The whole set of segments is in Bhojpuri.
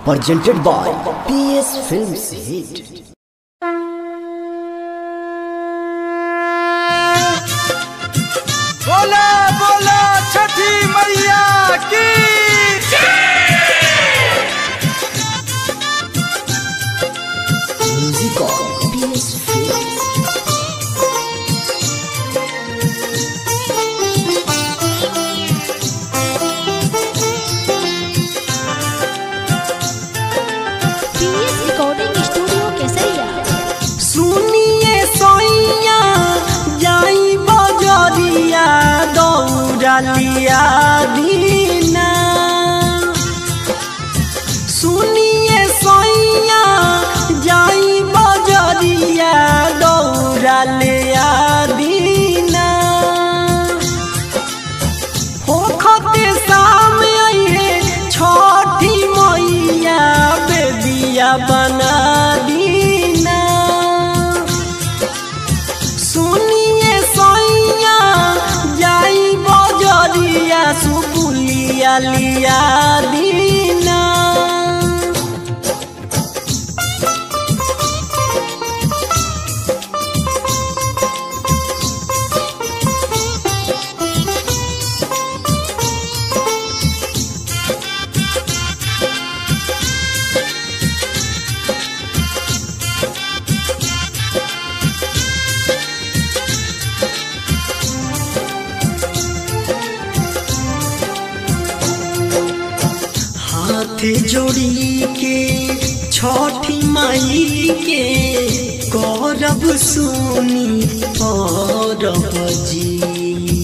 presented by PS Films Hit. बोला बोला छठी मैया की Music of PS Films. PS recording studio Kesariya सुनिए सोइया जाई बजरिया दौड़लिया दीना सुनिए सोइया जाई बजरिया दौड़लिया दीना होखते सामने आइए छठी मैया बेदिया बना दीना सुनिए सोइया जाई बजरिया सुपुलिया लिया दीना हाथ जोड़ी के छठी माई के करब सुनी परब जी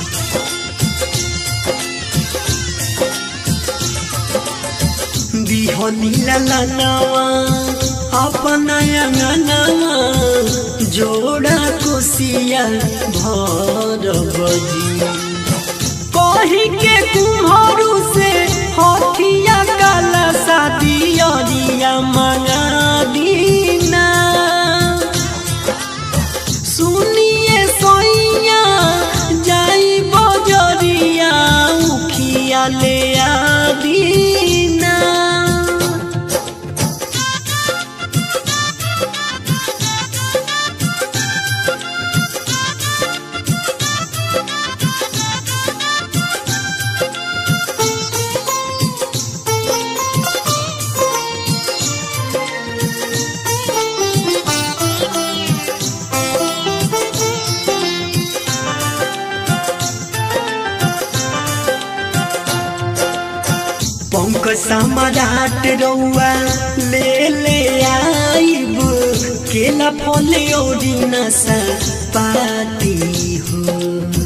बिहनी ललनवा अपना अंगनवा जोड़ा कोसिया भरब जी कही के कुम्हरू से हथिया काला शादी अरिया मंगा दीना सुनिए सोइया जाई बजरिया उखिया ले आ दीना पंख सम्राट रउआ ले ले आइब केला फल औरी नशा पाती हो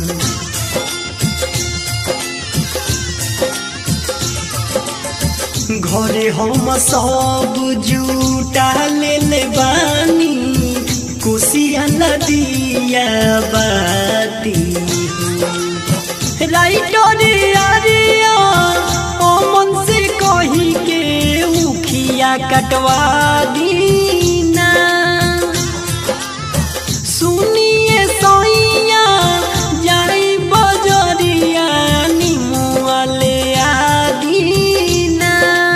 घरे हम सब जुटा ले ले बानी कुशिया नदिया बाती हो राइटर अरिया अमन से कही के उखिया कटवा दीना सुनिए सोइया जाई बजरिया निमुआ ले आ दीना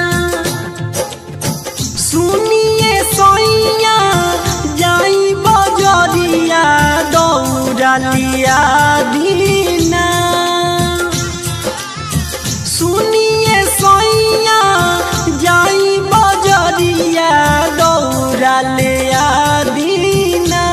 सुनिए सोइया जाई बजरिया दौड़ा लिया दीना सुनिए सोइया जाई बजरिया दौड़ा लिया दीना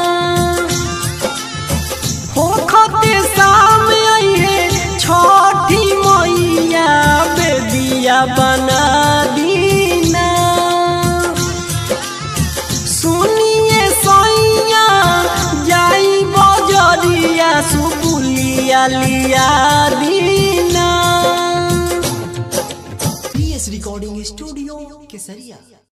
होखते सामने आइए छठी मैया बेदिया बना दीना सुनिए सोइया जाई बजरिया सुपुलिया लिया दीना PS Recording Studio, Kesaria.